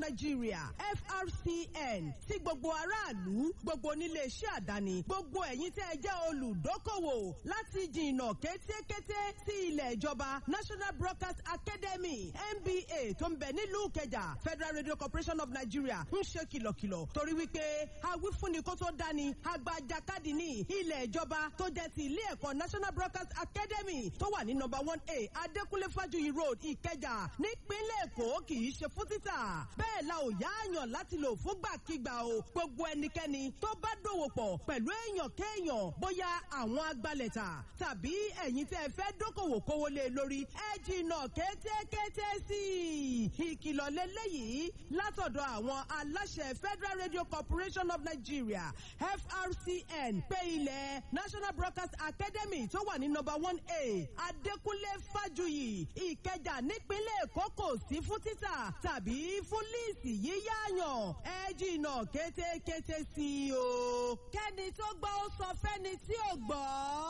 Nigeria FRCN sí gbogbo aráàlú gbogbo onílé iṣẹ́ àdáni gbogbo ẹ̀yin tẹ́ ẹ jẹ́ olùdókòwò láti jìnnà kétékété sí ilẹ̀ ìjọba National Broadcast Academy NBA tó ń bẹ nílùú Ìkẹjà Federal Radio Corporation of Nigeria ń ṣe kìlọ̀kìlọ̀ torí wípé awífúnni kó tó dání agbajakadì ní ilẹ̀ ìjọba tó jẹ́ ti ilé ẹ̀kọ́ National Broadcast Academy tó wà ní number one A Adékúnlé Fájuyì Road Ìkẹjà nípínlẹ̀ Èkó kì í ṣe fún títà bẹ́ẹ̀ la ò yáàyàn láti lò fúngbàkigbà o gbogbo ẹnikẹ́ni tó bá dòwò pọ̀ pẹ̀lú èèyàn kéèyàn bóyá àwọn agbalẹ̀ta tàbí ẹ̀yin tẹ́ ẹ fẹ́ dókòwò kówó lé lórí ẹ jìnnà kétékété sí i ìkìlọ̀ lélẹ́yìí látọ̀dọ̀ àwọn aláṣẹ Federal Radio Corporation of Nigeria FRCN pé ilẹ̀ National Broadcast Academy tó wà ní number one A Adékúnlé Fájuyì Ìkẹjà nípínlẹ̀ Èkó kò sí fún títà tàbí fún líìsì yíyáyàn ẹ jìnnà kétékété sí i o. kẹ́ni tó gbọ́ ó sọ fẹ́ni tí ò gbọ́.